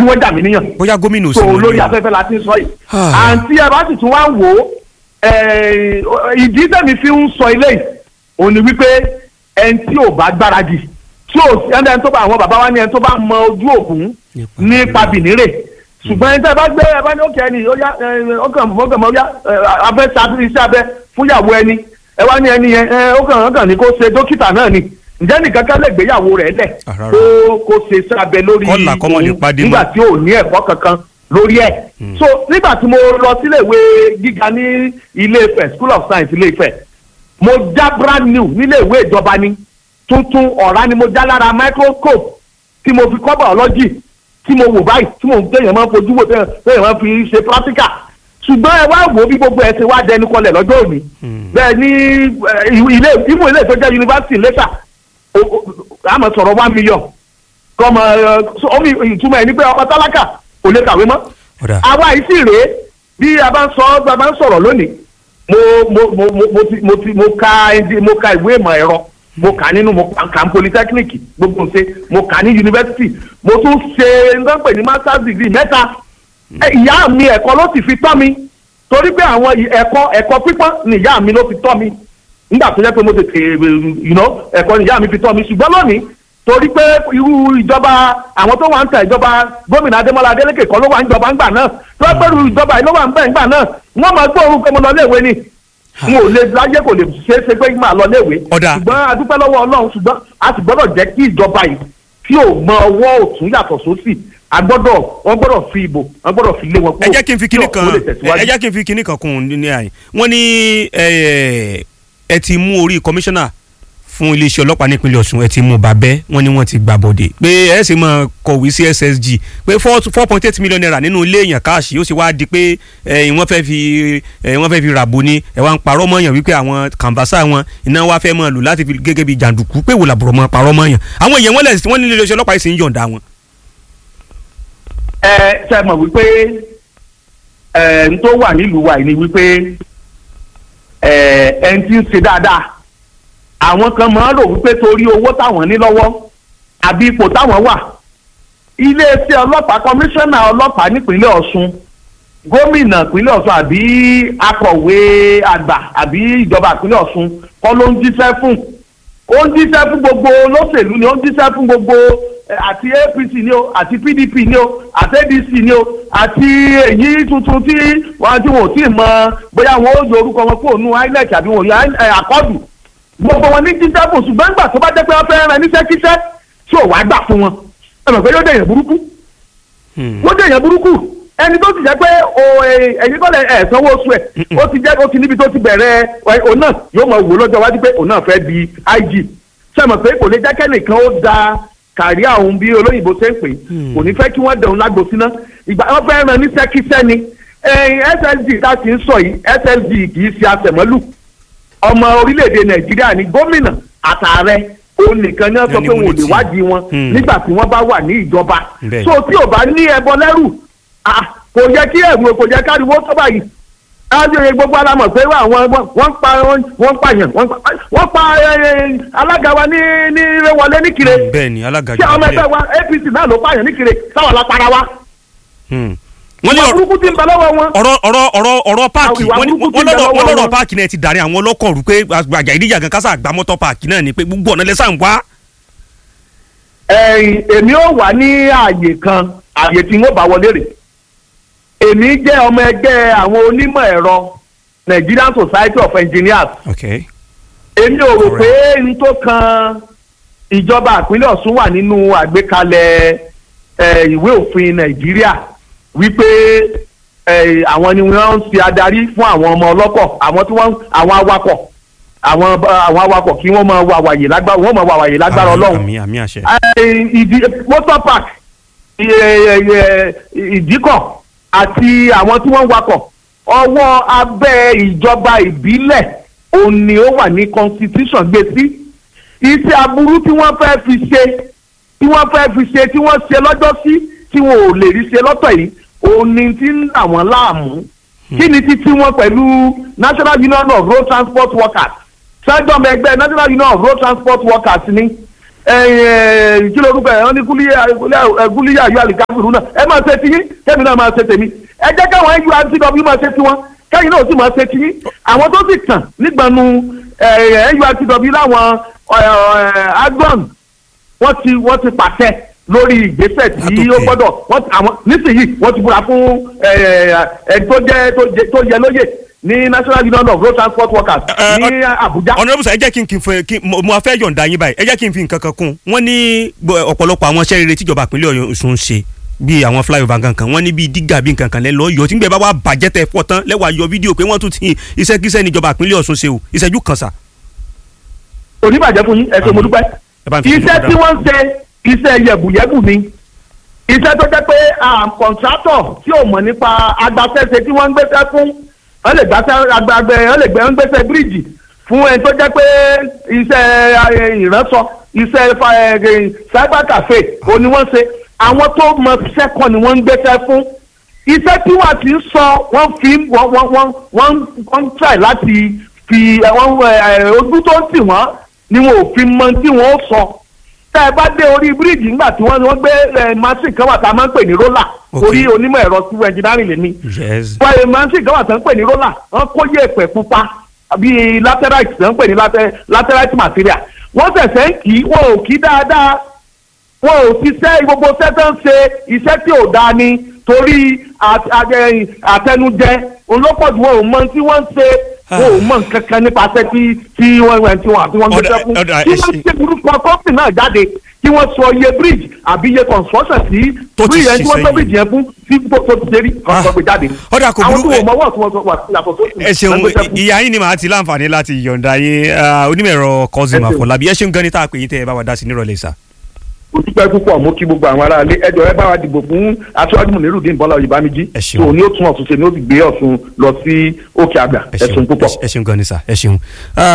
wọ́n jà mí níyàn bóyá gómìnà ò so sí mọ́ lórí ní o. afẹ́fẹ́ la ti ń sọ yìí Ah. àǹtí ẹ bá sì tún wá ń wò ó eh, ìdí tẹ̀mí fi ń sọ ilé yìí òun ni wípé ẹni tí ò bá gbáradì tí ò sí ẹni tó bá àwọn bàbá wa ní ẹni tó bá mọ ojú òkun Nípa nípa bìnírè ṣùgbọ́n ẹni tẹ́ bá gbé ẹ bá ní òkè ẹni ó yá ẹ, ọkàn ọkàn mọ́ yá ẹ, abẹ́ ṣàtúnṣe iṣẹ́ abẹ fúnyàwó ẹni ẹ wá ní ẹni yẹn ẹ, ọkàn ọkàn ní kó ṣe dókítà náà ni ǹjẹ́ nìkan kan lè gbéyàwó rẹ̀ lẹ̀ Ah, rárá. kó kó ṣe iṣẹ́ abẹ lórí Kọ́là kọ́mọ lè òun pàdé mọ́. nígbà tí ò ní ẹ̀kọ́ kankan lórí ẹ̀. so nígbà tí mo lọ sílé ìwé gíga ní ilé Ifẹ̀ school of science ilé Ifẹ̀ mo já brand new nílé ìwé ìjọba ni tuntun ọ̀rá ni mo já lára microscope tí mo fi kọ́ biology tí mo wò báyìí tí mo téèyàn máa ń fojú wò téèyàn téèyàn máa ń fi ṣe practical ṣùgbọ́n ẹ wá wò ó bí gbogbo ẹ ṣe wá dẹnu kọlẹ̀ lọ́jọ́ òní bẹ́ẹ̀ ni eh, ilé ìmú ilé tó jẹ́ yunifásitì lẹ́tà àmọ́ sọ̀rọ̀ one million kọ́mọ omi ìtumọ̀ ẹ̀ ní pé ọkọ̀ tálákà kò lè kàwé mọ́ ọ̀dà àwa yìí sì rèé bí a bá ń sọ bí a bá ń sọ̀rọ̀ lónìí mo mo mo mo mo ti mo ti mo ka ẹndi- mo ka ìwé ìmọ̀ ẹ̀rọ mo kà nínú mo kà ní polytechnic gbogbo ṣe mo kà ní university mo tún ṣe nǹkan pè ní masters degree mẹ́ta Ẹ, ìyá mi ẹ̀kọ́ ló sì fi tọ́ mi torí pé àwọn ì- ẹ̀kọ́ ẹ̀kọ́ pípọ́n ni ìyá mi ló fi tọ́ mi nígbà tó jẹ́ pé mo tètè you know, ẹ̀kọ́ ni ìyá mi fi tọ́ mi ṣùgbọ́n lónìí torí pé irú ìjọba àwọn tó wà ń ta ìjọba gómìnà Adémọ́lá Adélékè kọ́ ló wà ń jọba ńgbà náà tó pé irú ìjọba yìí ló wà ń bẹ̀ ńgbà náà wọ́n máa gbọ́ orúkọ mo lọ léèwé ni n ò lè láyé kò lè ṣeé ṣe pé máa lọ léèwé Ọ̀dà. ṣùgbọ́n a dúpẹ́ lọ́wọ́ Ọlọ́run ṣùgbọ́n a sì gbọ́dọ̀ jẹ́ kí ìjọba yìí kí ò mọ ọwọ́ òtún yàtọ̀ sósì a gbọ́dọ̀ wọ́n gbọ́dọ̀ fi ìbò wọ́n gbọ́dọ̀ fi lé wọn kúrò ẹ jẹ́ kí n fi kinní kí kan ọ̀pọ̀ lè tẹ̀síwájú. ẹ jẹ́ kí n fi kinní kan kún un ní àyè wọ́n ní ẹ ẹ ti mú orí kọmíṣánná fún iléeṣẹ́ ọlọ́pàá nípínlẹ̀ Ọ̀ṣun ẹ ti mú bàbẹ́ wọ́n ní wọ́n ti gbà bọ̀dẹ̀ pé ẹ sì máa kọ̀wé sí SSG pé four four point eight million naira nínú ilé èèyàn káàṣì ó sì wá di pé ẹ wọ́n fẹ́ fi ẹ wọ́n fẹ́ fi ràbò ni ẹ wá ń parọ́ mọ́yàn wípé àwọn kàǹbásà wọn iná wá fẹ́ máa lò láti fi gẹ́gẹ́ bí jàǹdùkú pé wò làbùrọ̀ mọ́ parọ́ mọ́yàn àwọn èèyàn wọ́n lẹ̀ wọ́n ní iléeṣẹ́ ọlọ́pàá yìí sì ń yọ̀ǹda wọn. ẹ ṣe mọ̀ wípé ẹ n tó wà nílùú wa yìí ni wípé ẹ ẹ ń ti ń ṣe dáadáa àwọn kan máa ń rò wípé torí owó táwọn ní lọ́wọ́ àbí ipò táwọn wà iléeṣẹ́ ọlọ́pàá kọmíṣánná ọlọ́pàá nípínlẹ̀ Ọ̀ṣun gómìnà ìpínlẹ̀ Ọ̀ṣun àbí akọ̀wé àgbà àbí ìjọba ìpínlẹ̀ Ọ̀ṣun kọ́ ló ń jíṣẹ́ fún ó ń jíṣẹ́ fún gbogbo olóṣèlú ni ó ń jíṣẹ́ fún gbogbo eh, àti APC ni o àti PDP ni o àti ADC ni o àti èyí tuntun tí wọn tí wọn ò tí ì mọ bóyá wọn ó yọ orúkọ wọn kúrò nù INEC àbí wọn yọ àkọọdù gbogbo wọn ní jíṣẹ́ fún ṣùgbọ́n nígbà tó bá jẹ́ pé wọ́n fẹ́ rán níṣẹ́ kíṣẹ́ tí ò wá gbà fún wọn ẹ mọ̀ pé yóò dẹ̀yẹ̀ burúkú wọ́n dẹ̀yẹ̀ burúkú ẹni tó ti jẹ́ pé o ẹ̀yin kọ́lẹ̀ ẹ̀ sanwó oṣù ẹ̀ ó ti jẹ́ ó ti níbi tó ti bẹ̀rẹ̀ ẹ̀, òun náà yóò mọ̀ wò lọ́jọ́ wájú pé òun náà fẹ́ di IG sẹ́mọ̀ pé kò lè jẹ́ kẹ́nìkan ó da kàríà òun bí olóyìnbó ṣe ń pè é kò ní fẹ́ kí wọ́n dẹ̀hun lágbo síná ìgbà wọn fẹ́ ràn ní sẹ́kísẹ́ ni ẹ̀yin SSG tá a ti ń sọ yìí SSG kì í ṣe àtẹ̀mọ́lù ọmọ orílẹ̀-èdè Nàìjíríà ní gómìnà àtàrẹ òun nìkan ní wọ́n sọ pé wọn ò lè wádìí wọn Hmm. nígbà tí wọ́n bá wà ní ìjọba Bẹ́ẹ̀. so tí ò bá ní ẹbọ lẹ́rù ah, kò yẹ kí ẹ̀rù kò yẹ káriwo tó báyìí ájọyè gbogbo alamọ̀ pé àwọn wọ́n pa wọ́n pààyàn wọ́n pa wọ́n pa eh, alága wa ní ní Ìrẹ̀wọlé níkire bẹ́ẹ̀ ni alága tí àwọn ọmọ ìjọba ẹgbẹ́ wa APC náà ló pààyàn níkire táwọn lápára wa Hmm. wọ́n ní ìwà ọ̀rọ̀ burúkú ti ń bẹ lọ́wọ́ wọn. ọ̀rọ̀ ọ̀rọ̀ ọ̀rọ̀ ọ̀rọ̀ páàkì Àwọn ìwà wọ́n ní burúkú wọ́n tí ń bẹ lọ́rọ̀ wọ́n lọ́wọ́ lọ́rọ̀ wọn. páàkì náà ti dàrí àwọn ọlọ́kọ̀ rú pé àgbàjà ìdíjà gan kásá àgbà mọ́tọ́ páàkì náà ni pé gbogbo ọ̀nà lẹ́sà ń wá. ẹ̀yìn èmi ò wà ní ààyè kan ààyè tí wọ́n bá wọlé rè èmi jẹ́ ọmọ ẹgbẹ́ àwọn onímọ̀ ẹ̀rọ Nigerian Society of Engineers okay èmi ò rò pé n tó kan ìjọba ìpínlẹ̀ Ọ̀ṣun wà nínú àgbékalẹ̀ eh, ìwé òfin Nàìjíríà wípé eh, àwọn ni wọ́n ń ṣe adarí fún àwọn ọmọ ọlọ́kọ̀ àwọn tí wọ́n àwọn awakọ̀ àwọn àwọn awakọ̀ kí wọ́n máa wà wàyè lágbára wọ́n máa wà wàyè lágbára Àmì- Ọlọ́run àmì àmì àṣẹ. Eh, ìdí motor park eh, eh, eh, ìdíkọ̀ àti àwọn tí wọ́n ń wakọ̀ ọwọ́ abẹ́ ìjọba ìbílẹ̀ òun ni ó wà ní constitution gbé sí iṣẹ́ aburú tí wọ́n fẹ́ fi ṣe tí wọ́n fẹ́ fi ṣe tí wọ́n ṣe lọ́jọ́ sí tí wọn ò lè rí ṣe lọ́tọ̀ yìí òun ni ti ń dà wọ́n láàmú kí ni títí wọn pẹ̀lú National Union of Road Transport Workers sẹ́jọ́mọ ẹgbẹ́ National Union of Road Transport Workers ni kí ló dúpẹ́ ẹ̀ wọ́n ní gúlíyà yọ àlìkáfìrú náà ẹ máa ṣe tiyín kẹ́mi náà máa ṣe tèmi ẹ jẹ́ káwọn nurtw máa ṣe tiwọn kẹ́yìn náà sì máa ṣe tiyín àwọn tó sì kàn nígbànú nurtw láwọn agbọn wọ́n ti wọ́n ti pàṣẹ lórí ìgbésẹ̀ tí ó gbọ́dọ̀ wọ́n àwọn nísìnyí wọ́n ti búra fún ẹni tó jẹ́ tó yẹ lóye ní national union of road transport workers ní abuja. ọ̀nàdàbùsà ẹ jẹ́ kí n kí n fẹ́ kí mo fẹ́ yọ̀ǹda yín báyìí ẹ jẹ́ kí n fi nǹkan kan kún wọ́n ní ọ̀pọ̀lọpọ̀ àwọn iṣẹ́ rere tíjọba ìpínlẹ̀ ọ̀ṣun ń ṣe bíi àwọn flyover kankan wọ́n ní bíi dígà bíi nǹkan kan lẹ́ lọ́ọ́ yọ tí ń gbẹ bá wà bàjẹ́ tẹ fọ́ tán lẹ́wà yọ fídíò pé wọ́n tún ti iṣẹ́kíṣẹ́ níjọba ìpínlẹ̀ ọ̀ṣun ṣe o ìṣẹ́jú kan sà. oníbàjẹ́ fún yín ẹ ṣé mo dúpẹ́ iṣẹ́ tí wọ́n ń ṣe iṣẹ́ yẹ̀bùyẹ̀bù ni iṣẹ́ tó jẹ́ pé kọ̀ǹtrátọ̀ tí ò mọ̀ nípa agbáfẹ́ṣe tí wọ́n ń gbéṣẹ́ fún wọ́n lè gbáṣẹ́ agbágbẹ́ wọ́n lè gbẹ́ wọ́n gbéṣẹ́ bíríìjì fún ẹni tó jẹ́ pé iṣẹ́ ìránṣọ iṣẹ́ cyber cafe ò ní wọ́n ṣe àwọn tó mọ iṣẹ́ kan ni wọ́n ń gbéṣẹ́ fún iṣẹ́ tí wọ́n ti ń sọ wọ́n fi wọ́n wọ́n wọ́n wọ́n wọ́n try láti fi ojú tó ń tì wọ́n ni wọn ò fi mọ tí wọ́n ó sọ tẹ́ ẹ bá dé orí bíríìjì nígbà tí wọ́n wọ́n gbé machine kan wà tá a máa ń pè ní roller orí onímọ̀ ẹ̀rọ civil engineering lèmi wọ́n machine kan wà tá a ń pè ní roller wọ́n kó yẹ̀pẹ̀ pupa bíi laterite tó ń pè ní laterite material wọ́n ṣẹ̀ṣẹ̀ ń kì í wọ́n ò kí dáadáa wọ́n ò ṣiṣẹ́ gbogbo sẹ́tọ̀ ń ṣe iṣẹ́ tí ò dáa ni torí àtẹnujẹ olópọ̀jù wọn ò mọ tí wọ́n ń ṣe wọn ò mọ nǹkan kan nípasẹ̀ tí tí wọ́n wẹ̀ tí wọ́n àti wọ́n gbé sẹ́kù kí wọ́n ṣe burúkú kọ́ọ̀pì náà jáde kí wọ́n sọ iye bridge àbí iye construction sí bridge yẹn tí wọ́n gbé bridge yẹn fún tí tó ti ṣe rí kọ́ọ̀pì gbé jáde. ọ̀dà kò burú àwọn tó wọ̀ mọ́wọ́ tí wọ́n sọ wà yàtọ̀ tó ẹ ṣeun ìyá yín ni màá ti láǹfààní láti yọ̀ǹda yé onímọ̀-ẹ̀rọ Kazeem Afọlábí ẹ ṣeun gan ni tá a pè yín tẹ́ ẹ bá wa dá sí nírọ̀lẹ́ sà olùpẹ̀ púpọ̀ mú kí gbogbo àwọn aráalé ẹjọ́ ẹ bá wa dìbò fún aṣáájú Mùnírùdín Bọ́lá Oyèbámijí tó ní ó tún Ọ̀ṣun ṣe ní ó sì gbé Ọ̀ṣun lọ sí òkè àgbà ẹ ṣeun púpọ̀. ẹ ṣeun gan ni sà ẹ ṣeun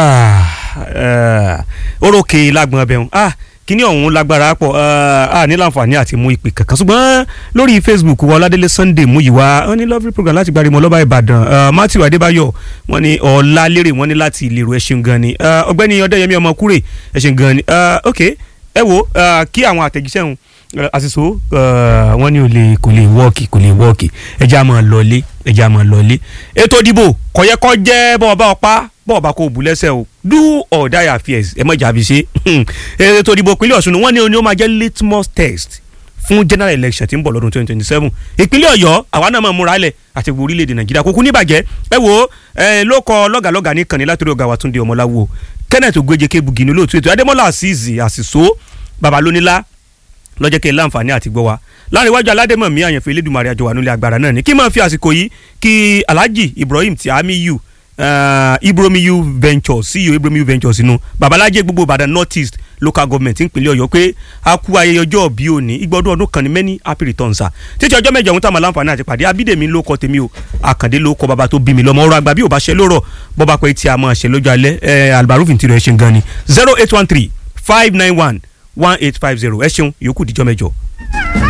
orókè lágbọn ọbẹ̀ hàn kíní ọ̀hún lágbára pọ̀ a ní láǹfààní àti mú ìpè kankan ṣùgbọ́n lórí Facebook wa Ọládélé Sunday Múyìwá wọ́n ní lovely program láti gbàdúmọ̀ lọ́ba Ìbàdàn Matthew Adébáyọ̀ wọ́n ní Ọlálérè wọ́n ní láti ìlérò ẹ ṣeun gan ni ọ̀gbẹ́ni Ọdẹ́yẹmí Ọmọkúrè ẹ ṣeun gan ni ok ẹ wo kí àwọn àtẹ̀jíṣẹ́ hun àṣìṣò wọn ní o lè kò lè wọ́ọ̀kì kò lè wọ́ọ̀kì ẹja máa lọlé ẹja máa lọlé ètò ìdìbò kọ̀yẹ́kọ́ jẹ́ bọ́ọ̀bá ọpá bọ́ọ̀bá kò bù lẹ́sẹ̀ o do or die affairs ẹ mọ̀ jàbí ṣe ètò ìdìbò ìpínlẹ̀ Ọ̀ṣun wọn ní o máa jẹ́ litmus test fún general election tí ń bọ̀ lọ́dún twenty twenty seven ìpínlẹ̀ Ọ̀yọ́ àwa náà máa múra lẹ̀ àti gbogbo orílẹ̀-èdè Nàìjíríà kókó níbàjẹ́ ẹ wo ló kọ lọ́gàlọ́gà ní kànní látòrí ọ̀gá wa Túndé Ọmọláwo Kenneth Ogbeje Kebugi ní olóòtú ètò Adémọ́lá Azeez àṣìṣó babalónílá lọ́jọ́ kẹ́ láǹfààní àti gbọ́ wa láàrin iwájú aládẹ́mọ̀mí àyànfẹ́ elédùnmarè àjọwà nílé agbára náà ni kí máa fi àsìkò yìí kí alhaji ibrahim tiamiyu uh, ibromiyu ventures ceo ibromiyu ventures inú babalájẹ gbogbo ìbàdàn north east local government ìpínlẹ̀ ọ̀yọ́ pé a kú ayẹyẹ ọjọ́ bí òní ìgbọ́dún ọdún kan ní many happy returns a títí ọjọ́ mẹ́jọ ohun tá a máa láǹfààní àti pàdé abídèmí ló kọ tèmi o àkàndé ló kọ bàbá tó bí mi lọ́mọ ọ̀rọ̀ àgbà bí ò bá ṣe lórọ̀ bọ́ba pé tí a máa ṣe lọ́jọ́ alẹ́ ẹ̀ albarufin tirẹ̀ ẹ̀ ṣe gan ni zero eight one three five nine one one eight five zero ẹ ṣeun yòókù díjọ́ mẹ́jọ.